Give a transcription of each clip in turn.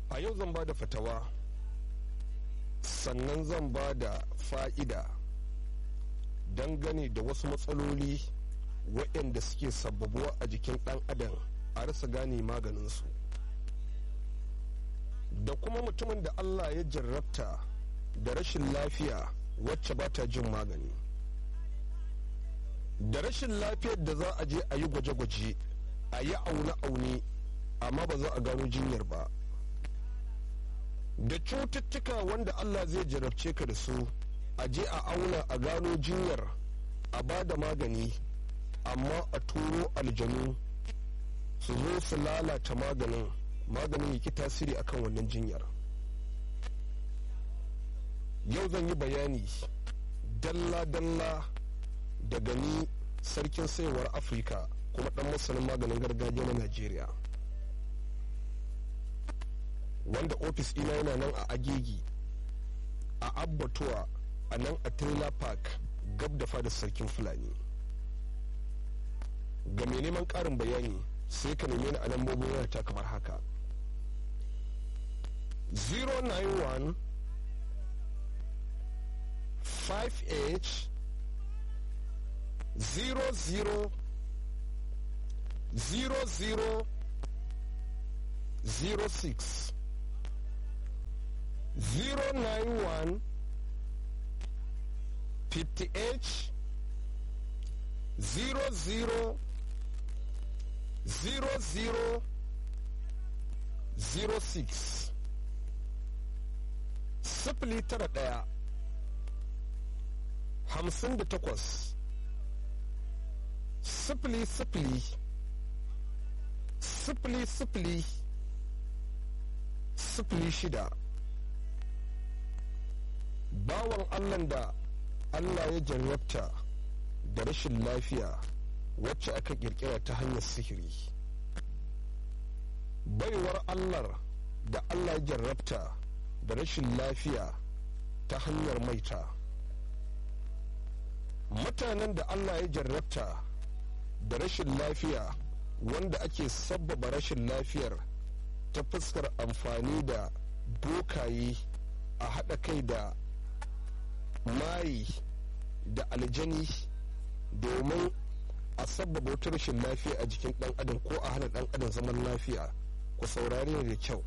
a yau zan ba da fatawa sannan zan ba da fa'ida dangane da wasu matsaloli waɗanda suke sababuwa a jikin ɗan adam a rasa gane maganinsu da kuma mutumin da allah ya jarrabta da rashin lafiya wacce ba ta jin magani da rashin lafiyar da za a je a yi gwaje-gwaje a yi aune-aune amma ba za a gano jinyar ba da cututtuka wanda allah zai jarabce ka da su a je a auna a gano jinyar a ba da magani amma a turo aljanu su zo su lalata maganin maganin yake tasiri akan wannan jinyar yau zan yi bayani dalla-dalla daga ni sarkin sayarwar afirka kuma dan masanin maganin gargajiya na najeriya wanda ofis ina yana nan a agegi a abbatuwa a nan a trailer park gab da fadar sarkin fulani ga mai neman karin bayani sai ka neme ni a lambobin wayata kamar haka 091 58 00 00 06 091 58 00 00 06 sifili tara ɗaya hamsin da takwas sifili sifili sifili sifili sifili shida bawan allah da allah ya jarrabta da rashin lafiya wacce aka kirkira ta hanyar sihiri baiwar allah da allah ya jarrabta da rashin lafiya ta hanyar maita mutanen da allah ya jarrabta da rashin lafiya wanda ake sabbaba rashin lafiyar ta fuskar amfani da bokaye a haɗa kai da mayi da aljani domin a sabbaba wata rashin lafiya a jikin ɗan adam ko a hana ɗan adam zaman lafiya ku saurari ne da kyau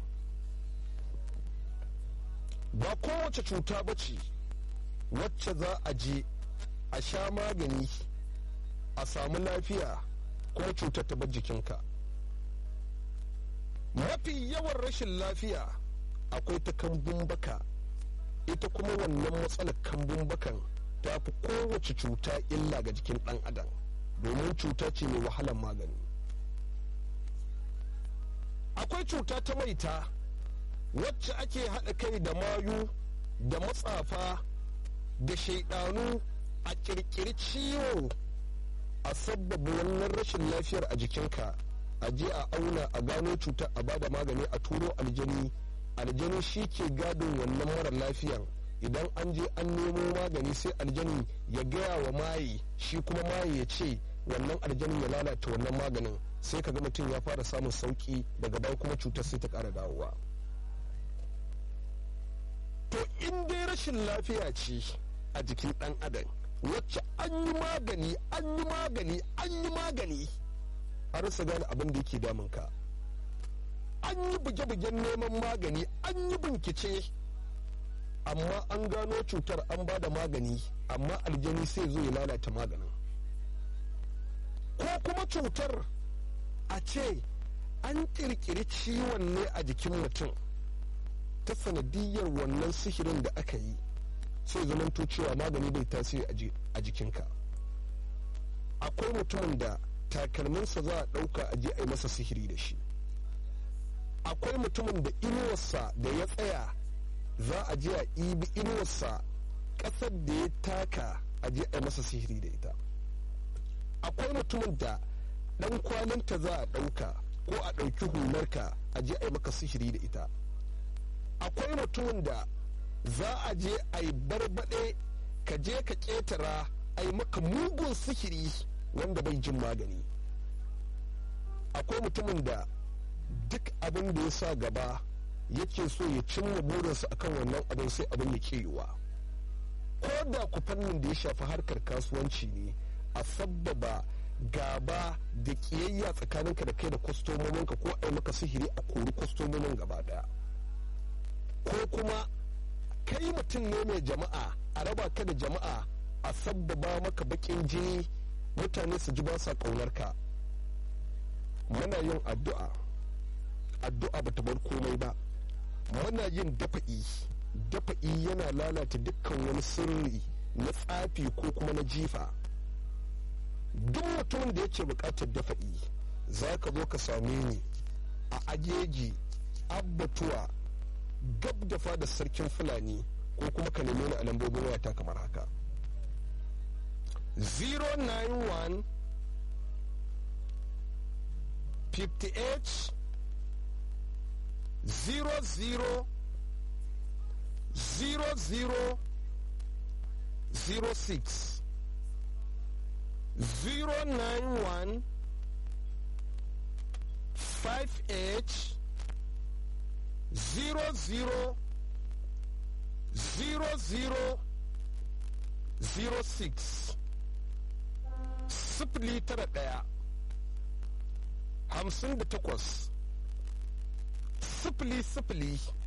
ba kowace cuta ba ce wacce za a je a sha magani a samu lafiya ko cutar ta bar jikinka mafi yawan rashin lafiya akwai ta kambun baka ita kuma wannan matsalar kambun bakan ta fi kowace cuta illa ga jikin ɗan adam domin cuta ce mai wahalar magani akwai cuta ta maita wacce ake haɗa kai da mayu da matsafa da shaidanu a ƙirƙiri ciwo a sabbaba wannan rashin lafiyar a jikinka a je a auna a gano cutar a bada magani a turo aljani aljani shi ke gadon wannan mara lafiyan idan an je an nemo magani sai aljani ya gaya wa maye shi kuma maye ya ce wannan aljanin ya lalata wannan maganin sai ka ga mutum ya fara samun sauki daga baya kuma cutar sai ta ƙara dawowa to in dai rashin lafiya ce a jikin ɗan adam wacce an yi magani an yi magani an yi magani a rasa gane abin da yake damunka an yi buge-bugen neman magani an yi bincike amma an gano cutar an ba da magani amma aljani sai zo ya lalata maganin ko kuma cutar a ce an ƙirƙiri ciwon ne a jikin mutum ta sanadiyar wannan sihirin da aka yi sai zamanto cewa magani bai tasiri a jikinka akwai mutumin da takalminsa za a ɗauka a je a yi masa sihiri da shi akwai mutumin da inuwarsa da ya tsaya za a je a ibi inuwarsa ƙasar da ya taka a je a yi masa sihiri da ita akwai mutumin da ɗan kwalinta za a ɗauka ko a ɗauki hularka a je a yi maka sihiri da ita akwai mutumin da za a je a yi barbaɗe ka je ka ƙetara a yi maka mugun sihiri wanda bai jin magani akwai mutumin da duk abin da ya sa gaba yake so ya cimma burinsa akan wannan abin sai abin ya ke yiwa ko da ku fannin da ya shafi harkar kasuwanci ne a sabbaba gaba da kiyayya tsakaninka da kai da kwastomominka ko a yi maka sihiri a kori kwastomomin gaba daya ko kuma kai mutum ne mai jama'a a raba ka da jama'a a sabbaba maka bakin jini mutane su ji ba sa ka muna yin addu'a addu'a ba ta bar komai ba muna yin dafa'i dafa'i yana lalata dukkan wani sirri na tsafi ko kuma na jifa duk mutumin da yake bukatar dafa'i za ka zo ka same ni a ajeji abbatuwa gab da fada sarkin fulani ko kuma ka nemi ni a lambobin wayata kamar haka 091 58 00 00 06 091 58 00 00 06 sifili tara ɗaya hamsin da takwas sifili sifili